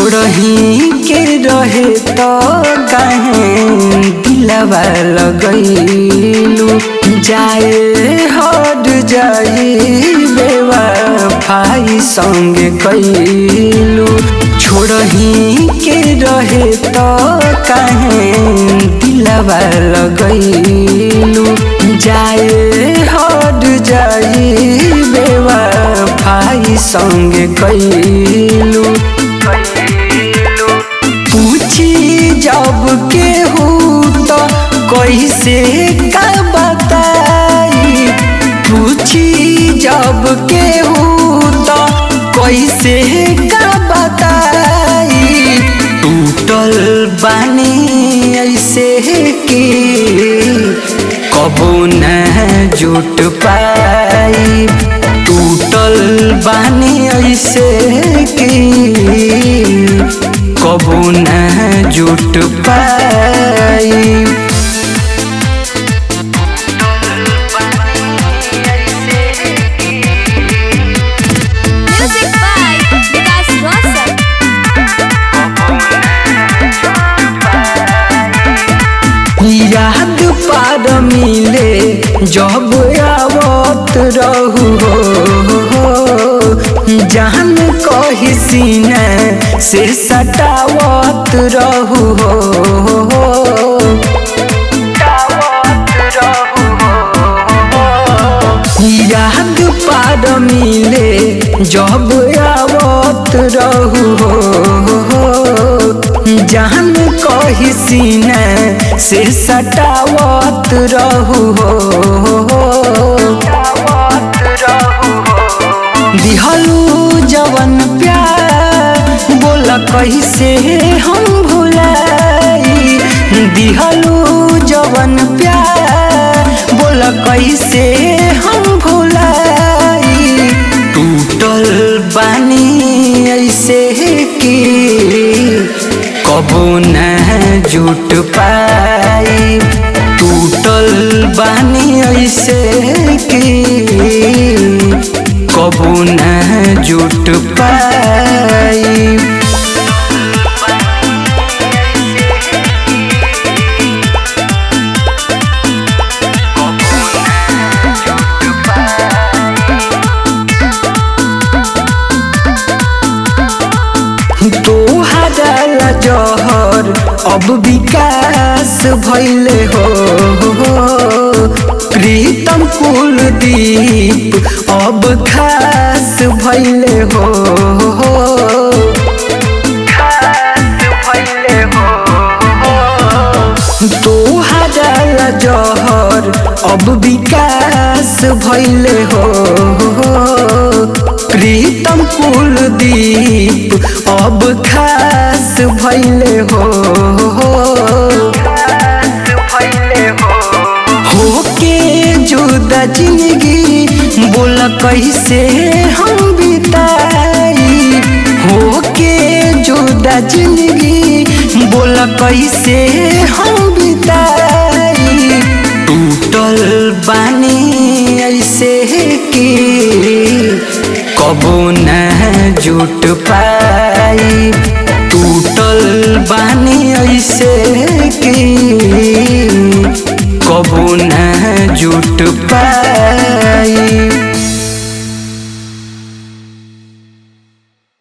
छोड़ही के रहे तो काहे दिलवा लगैलू जाए हट जाई बेवफाई संगे कैलू छोड़ही के रहे तो काहे दिलवा लगैलू जाए हट जाई बेवफाई संगे कैलू पूछी जब के हो तो कैसे का बताई पूछी जब के हो तो कैसे का बताई टूटल बानी ऐसे कि कबो न जुट पाई टूटल बानी ऐसे कि कबो न जुट पाई Music by Vikas Rosal. याद पार मिले जब आवत रहू हो जान कही सीने से सटावत रहू हो याद पार मिले जब आवत रहू हो जान कही सीने से सटावत रहू हो दिहलू जवन प्यार बोला कैसे हम भुलाई दिहलू जवन प्यार बोला कैसे हम भुलाई टूटल बानी ऐसे कि कबो न जुट पाई टूटल बानी ऐसे कि कबो न जुट पाई तोहरा जहर अब विकास भैले हो प्रीतम कुलदीप अब खास भैले हो तोहरा जहर अब विकास भैले हो प्रीतम कुलदीप अब खास भैले हो होके जुदा जिंदगी बोल कैसे हम बिताई होके जुदा जिंदगी बोल कैसे हम बिताई टूटल बानी ऐसे कि कबो न जुट पाई टूटल बानी ऐसे कि कबो न जुट पाई